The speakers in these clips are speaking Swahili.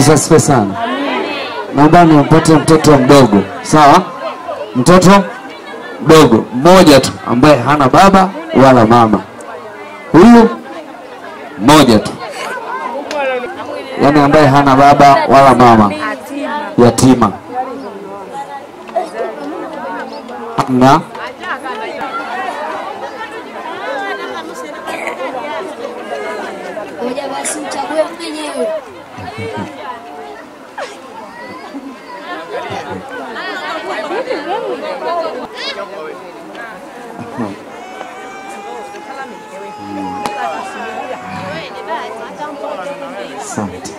Yesu asifiwe sana. Naomba nimpate mtoto mdogo, sawa? Mtoto mdogo mmoja tu ambaye hana baba wala mama, huyu mmoja tu, yaani ambaye hana baba wala mama, yatima. Hamna? Ngoja basi uchague mwenyewe. Asante.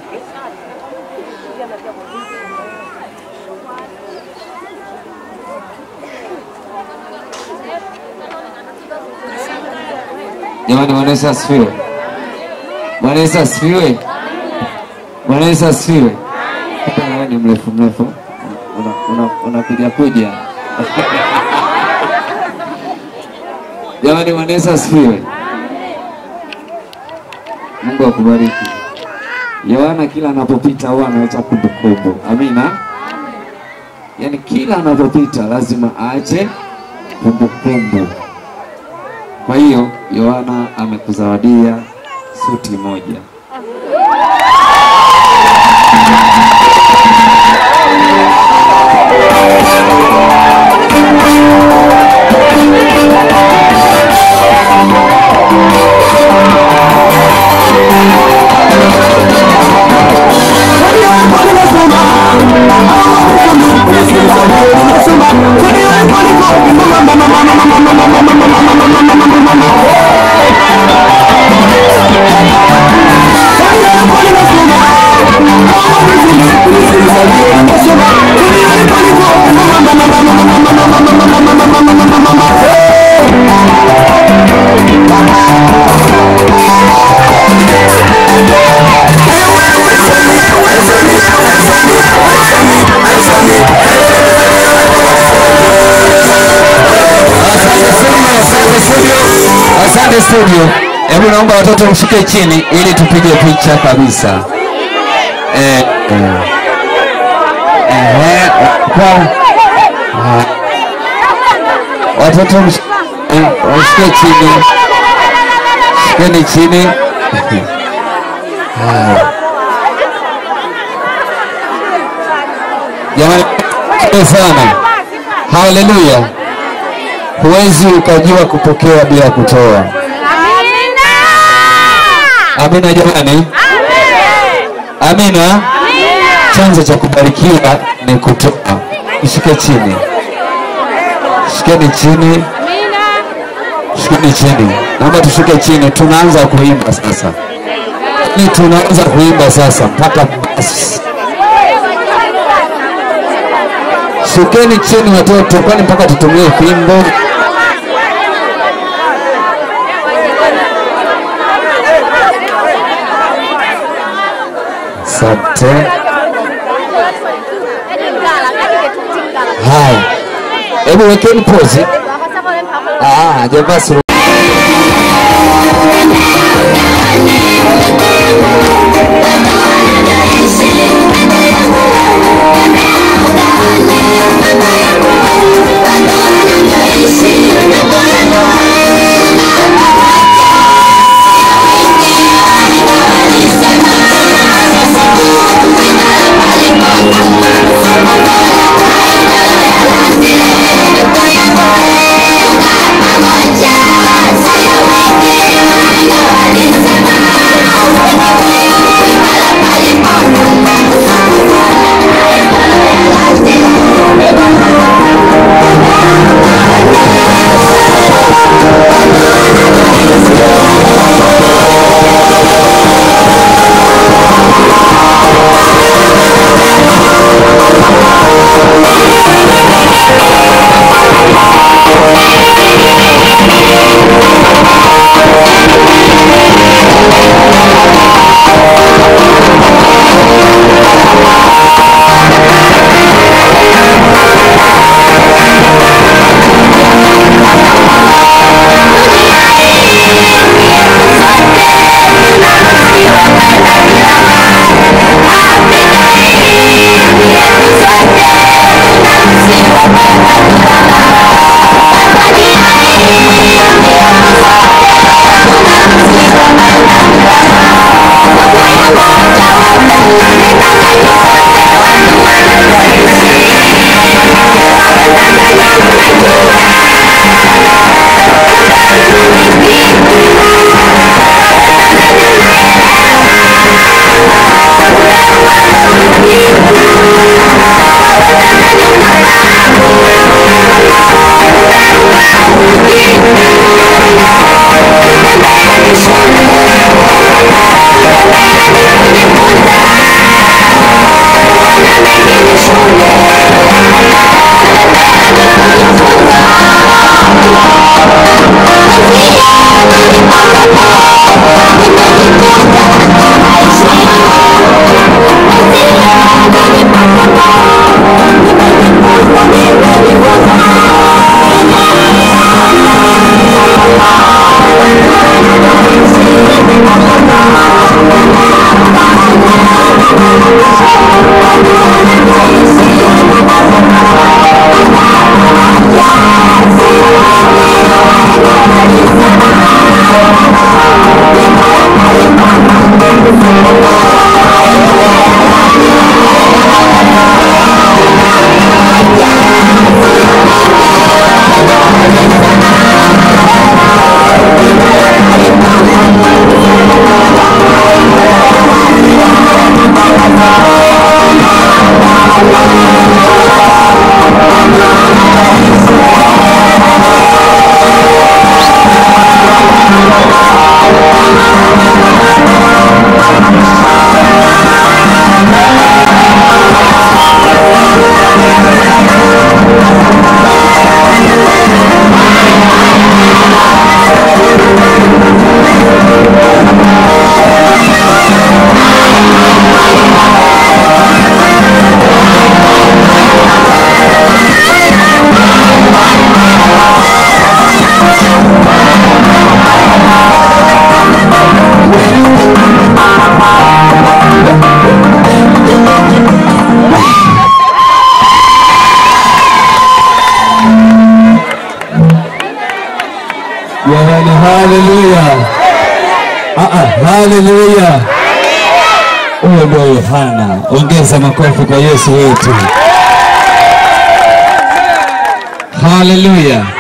Jamani, Bwana Yesu asifiwe. Bwana Yesu asifiwe. Bwana Yesu asifiwe. Kumbe wewe ni mrefu mrefu, unapiga una, unapiga kuja. Jamani, Bwana Yesu asifiwe. Mungu akubariki. Yohana kila anapopita huwa anaacha kumbukumbu. Amina. Yaani kila anapopita lazima aache kumbukumbu. Kwa hiyo Yohana amekuzawadia suti moja. Asante studio. Hebu naomba watoto mshuke chini ili tupige picha kabisa. Eh, eh. Eh, kwa ah. watoto msh- eh, mshuke chini, shukeni chini. Haya. Jamani, asante sana. Haleluya. Huwezi ukajua kupokea bila kutoa. Amina jamani, amina. Chanzo cha kubarikiwa ni kutoa. Shike chini, shikeni chini, shikeni chini. Naomba tushuke chini, tunaanza kuimba sasa. Ni tunaanza kuimba sasa mpaka basi. Shukeni chini watoto, kwani mpaka tutumie fimbo? Asante. Haya, hebu wekeni pozi. Ah, hajavaa suruali. Pamoja Jamani, haleluya! Ah, ah, haleluya! Huyo ndio Yohana. Ongeza makofi kwa Yesu wetu. Haleluya!